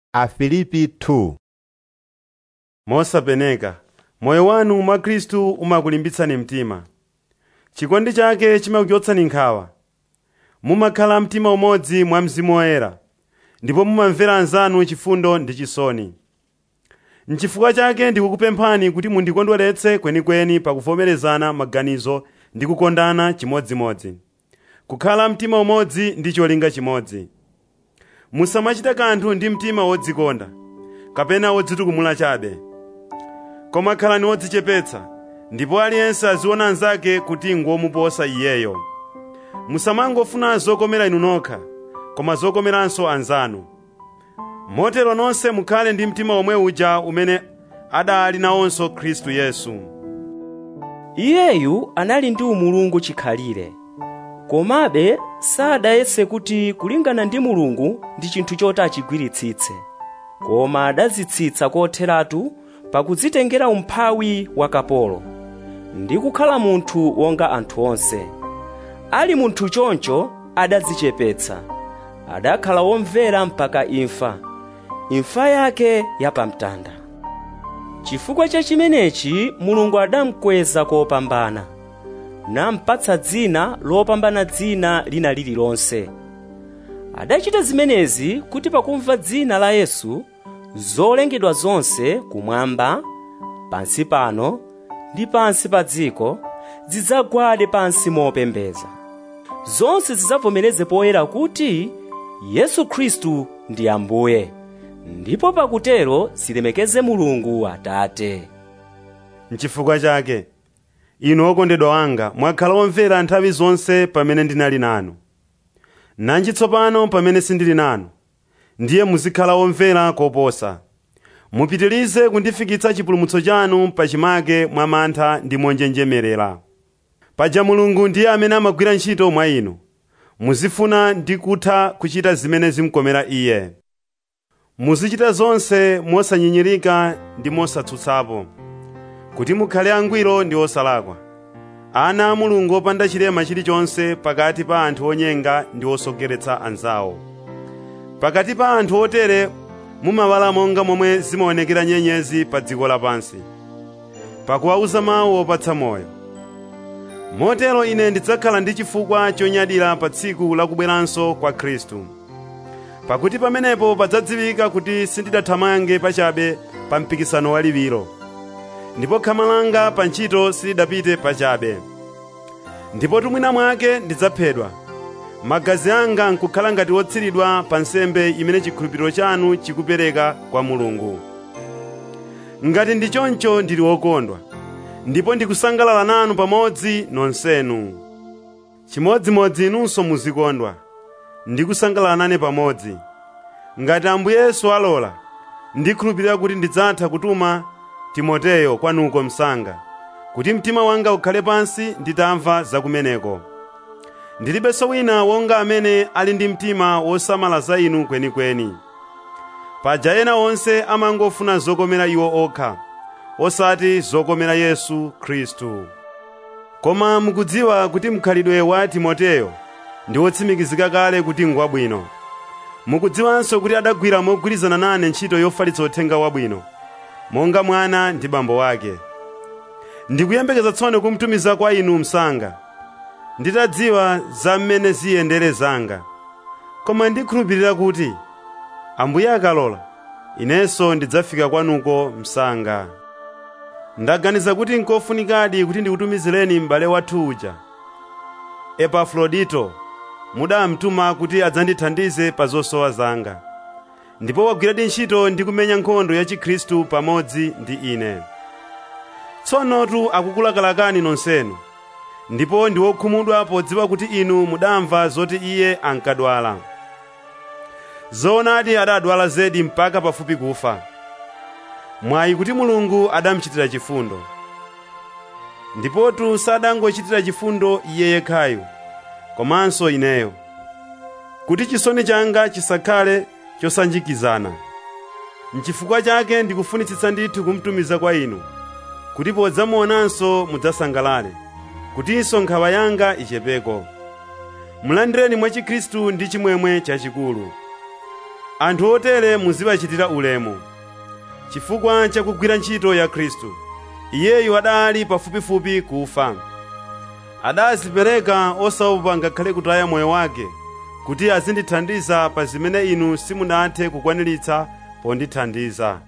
Afilipi 2 mosapeneka moyo wanu mwa khristu umakulimbitsani mtima chikondi chake chimakuchotsani nkhawa mumakhala mtima umodzi mwa mzimu woyera ndipo mumamvera anzanu chifundo ndi chisoni n'chifukwa chake ndikukupemphani kuti mundikondweretse kwenikweni pakuvomerezana maganizo ndi kukondana chimodzimodzi kukhala mtima umodzi ndi cholinga chimodzi musamachita kanthu ndi mtima wodzikonda kapena wodzitukumula chabe koma khalani wodzichepetsa ndipo aliyense aziona anzake kuti ngomuposa iyeyo musamangofuna zokomera inu nokha koma zokomeranso anzanu motero nonse mukhale ndi mtima omwe uja umene adali nawonso khristu yesu iyeyu anali ndi umulungu chikhalire komabe sadayese kuti kulingana ndi mulungu ndi chinthu choti achigwiritsitse koma adadzitsitsa kotheratu pakudzitengera umphawi wa kapolo ndi kukhala munthu wonga anthu onse ali munthu choncho adadzichepetsa adakhala womvera mpaka imfa imfa yake yapamtanda chifukwa cha chimenechi mulungu adamukweza kopambana nampatsa dzina lopambana dzina lina lililonse adachita zimenezi kuti pakumva dzina la yesu zolengedwa zonse kumwamba pansi pano ndi pansi pa dziko zidzagwade pansi mopembeza zonse zidzavomereze poyera kuti yesu khristu ndi ambuye ndipo pakutero zilemekeze mulungu atate n'chifukwa chake inu okondedwa anga mwakhala omvera nthawi zonse pamene ndinali nanu nanji tsopano pamene sindili nanu ndiye muzikhala omvera koposa mupitirize kundifikitsa chipulumutso chanu pachimake mwa mantha ndi monjenjemerera paja mulungu ndiye amene amagwira ntchito mwa inu muzifuna ndi kutha kuchita zimene zimkomera iye muzichita zonse mosanyinyirika ndi mosatsutsapo kuti mukhale angwiro ndi osalakwa ana a mulungu opanda chilema chilichonse pakati pa anthu onyenga ndi osokeretsa anzawo pakati pa anthu otere mumawala monga momwe zimaonekera nyenyezi pa dziko lapansi pakuwauza mawu opatsa moyo motero ine ndidzakhala ndi chifukwa chonyadira pa tsiku lakubweranso kwa khristu pakuti pamenepo padzadziwika kuti sindidathamange pachabe pa mpikisano waliwiro ndipo khama langa pa ntchito silidapite pachabe ndipo tumwina mwake ndidzaphedwa magazi anga nkukhala ngati wotsiridwa pa nsembe imene chikhulupiriro chanu chikupereka kwa mulungu ngati ndi choncho ndili wokondwa ndipo ndikusangalala nanu pamodzi nonsenu chimodzimodzi inunso muzikondwa ndikusangalala nane pamodzi ngati ambuye yesu alola ndikhulupirira kuti ndidzatha kutuma timoteyo kwanuko msanga kuti mtima wanga ukhale pansi nditamva zakumeneko ndilibenso wina wonga amene ali ndi mtima wosamala za inu kwenikweni paja ena onse amangofuna zokomera iwo okha osati zokomera yesu khristu koma mukudziwa kuti mkhalidwe wa timoteyo ndi wotsimikizika kale kuti ngwabwino mukudziwanso kuti adagwira mogwirizana nane ntchito yofalitsa uthenga wabwino monga mwana ndi bambo wake ndikuyembekeza tsono kumtumiza kwa inu msanga nditadziwa za mmene ziyendere zanga koma ndikhulupirira kuti ambuye akalola inenso ndidzafika kwanuko msanga ndaganiza kuti nkofunikadi kuti ndikutumizireni m'bale wathu uja epafrodito mudamtuma kuti adzandithandize pa zosowa zanga ndipo wagwiradi ntchito ndi kumenya nkhondo ya chikhristu pamodzi ndi ine tsonotu akukulakalakani nonsenu ndipo ndi wokhumudwa podziwa kuti inu mudamva zoti iye ankadwala zoonadi adadwala zedi mpaka pafupi kufa mwayi kuti mulungu adamuchitira chifundo ndipotu sadangochitira chifundo iye yekhayo komanso ineyo kuti chisoni changa chisakhale chosanjikizana n'chifukwa chake ndikufunitsitsa ndithu kumtumiza kwa inu kuti podzamuonanso mudzasangalale kutinso nkhawa yanga ichepeko mulandireni mwa chikhristu ndi chimwemwe chachikulu anthu otere muziwachitira ulemu chifukwa cha kugwira ntchito ya khristu iyeyu adali pafupifupi kufa adazipereka osaopa ngakhale kutaya moyo wake kuti azindithandiza pa zimene inu simunathe kukwaniritsa pondithandiza